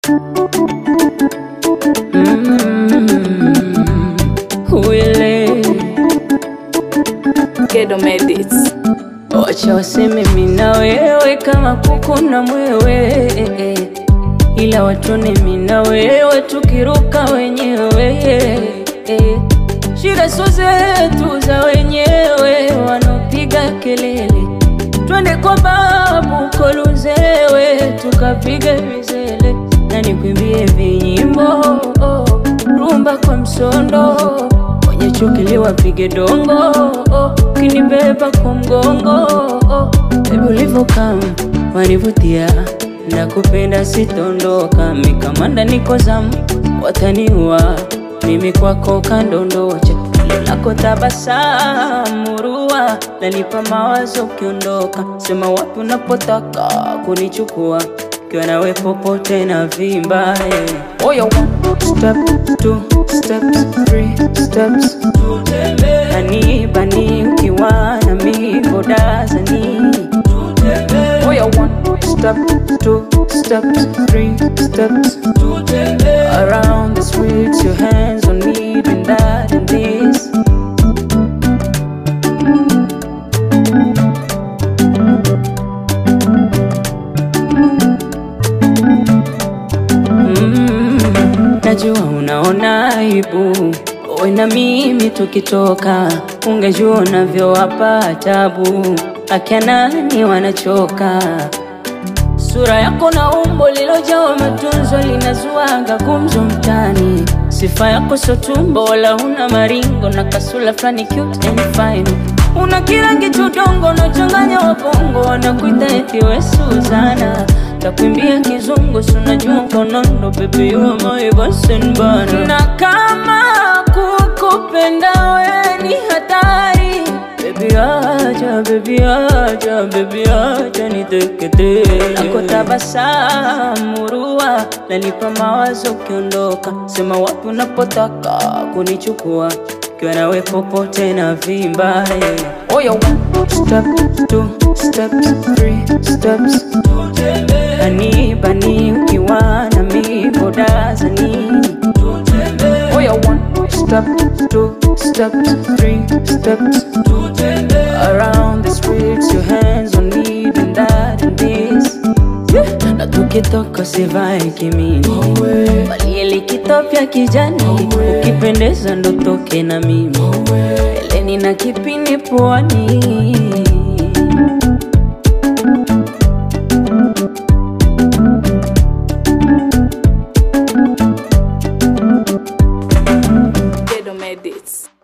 Wile Gedo Medits. wacha waseme mimi na wewe kama kuku na mwewe, ila watone mimi na wewe tukiruka wenyewe. Shida sio zetu za wenyewe, wanaopiga kelele, twende kwa babu Koluzewe tukapiga vizele na nikwimbie vinyimbo rumba kwa msondo wenye chukili wapige dongo kinibeba kwa mgongo Baby ulivyokaa wanivutia na kupenda sitondoka mikamanda niko zamu wataniua mimi kwako kandondocha lako tabasamu rua nanipa mawazo ukiondoka sema wapi unapotaka kunichukua kiwa nawe popote na vimba eh. Oyo, one step, two steps, three steps Ani bani ukiwa na mi bodazani Oyo, one step, two steps, three steps Around the streets, your hands on me, doing that and this Mm, najua unaona aibu wewe na mimi tukitoka, ungejua unavyowapa tabu, akia nani wanachoka. Sura yako na umbo lilojawa matunzo linazuaga gumzo mtani. Sifa yako sio tumbo wala huna maringo na kasula flani cute and fine. Una kirangi chodongo unachanganya wabongo wanakuita eti we Suzana. Takwimbia kizungu si unajua konondo baby you are my best bana. Na kama kukupenda we ni hatari Baby acha, baby acha, baby acha nitekete Nako tabasamu rua Nanipa mawazo ukiondoka Sema wapi unapotaka kunichukua Kiwa nawe popote na vimba yeah. Oyo, one step, two steps, three steps Ani bani ukiwa na mi bodazani Oyo, one step, two steps, three steps Around the streets, your hands on me, doing that and this Yeah. Na tukitoka sivae kimini valie likitopya kijani ukipendeza ndo toke na mimi eleni na kipini pwani Gedo Medits.